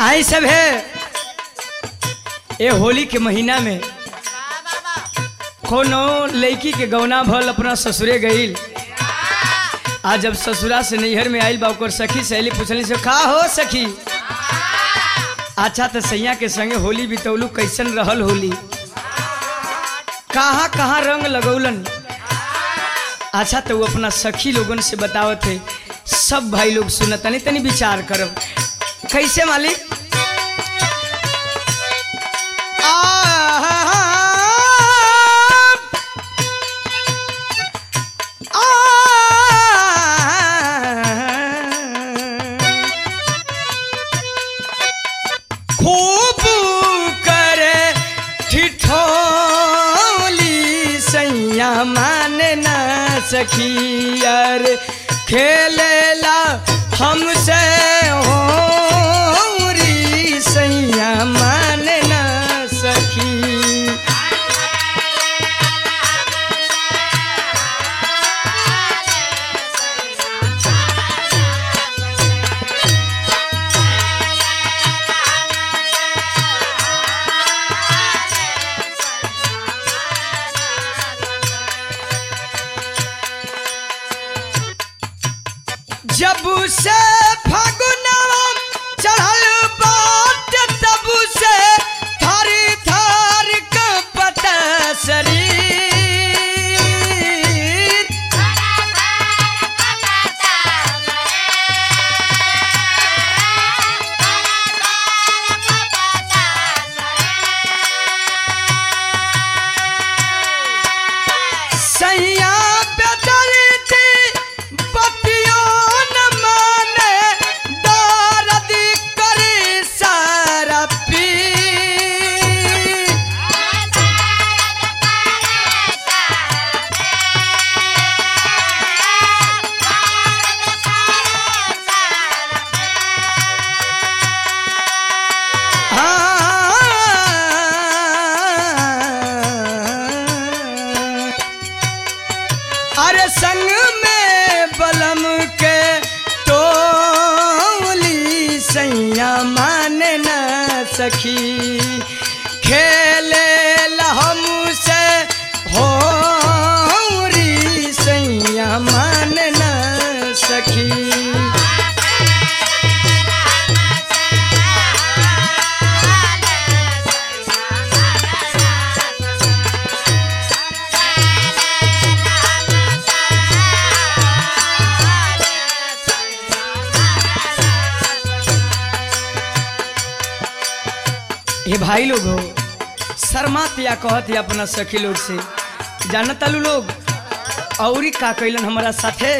आई सब है ये होली के महीना में कोनो लड़की के गौना भल अपना ससुरे गईल आज जब ससुरा से नैहर में आइल बा ओकर सखी सहेली पूछली से का हो सखी अच्छा तो सैया के संगे होली बितौलू कैसन रहल होली कहाँ कहाँ रंग लगौलन अच्छा तो वो अपना सखी लोगन से बतावत है सब भाई लोग सुनत तनी तनी विचार करब कैसे मालिक खूब करे ठिठोली सैया मान ना सखी अर खेलेला हमसे होरी सैया मान ना सखी जब से फगुनवा चढ़ल बाट तब से थारी थार कपट शरीर सैया बेदरती पतियों न माने दर्द करे सारा पी अरे संग में बलम के टोली सैया मान न सखी खेले हमसे हो सैया मान न सखी ये भाई लोग हो शर्मात या कहत या अपना सखी लोग से जानत आलू लोग औरी का कैलन हमारा साथे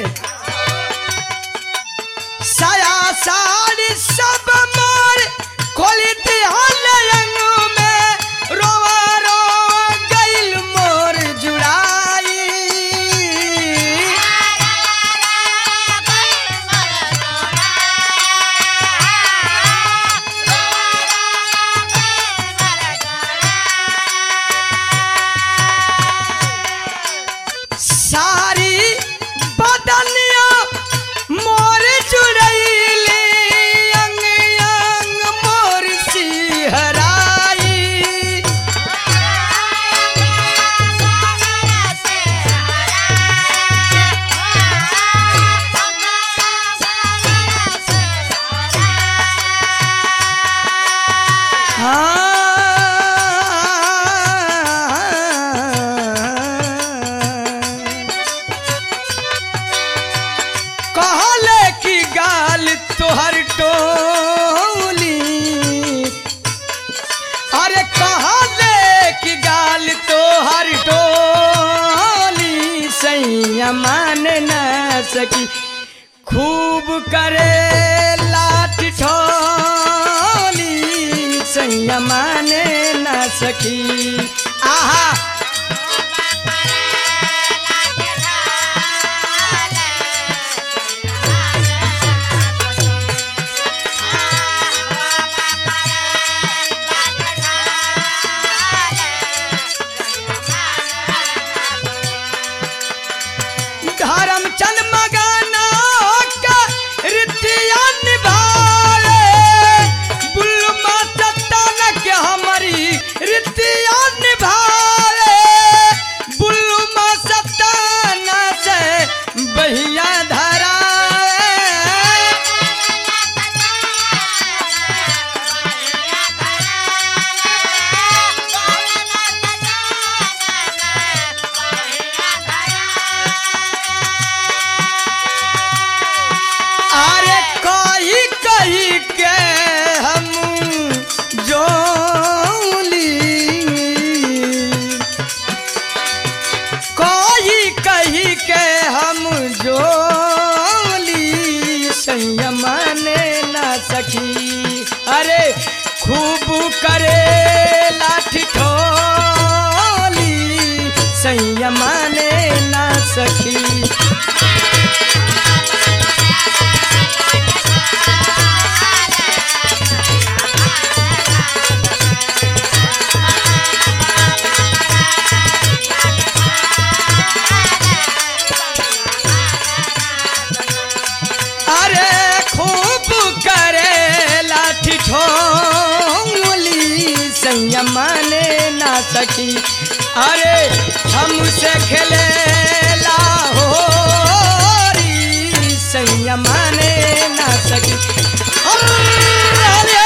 साया साड़ी सब मोर खोली दिहल अंग में रोवा रो गइल मोर जुड़ाई सारी बदनिया मोर जुड़ैली अंग अंग मोर सिहराई हाँ कहले की गाल तोहर टोली अरे कहले की गाल तोहर टोली सैया मान न सकी खूब करे लाठ ठोली सैया मान न सकी आहा धर्मचंद मगाना का रितिया निभाए बुल अरे खूब करे लाठी ठोंगली सैया माने ना सकी अरे हमसे खेले लाहोरी सैया माने ना सकी अरे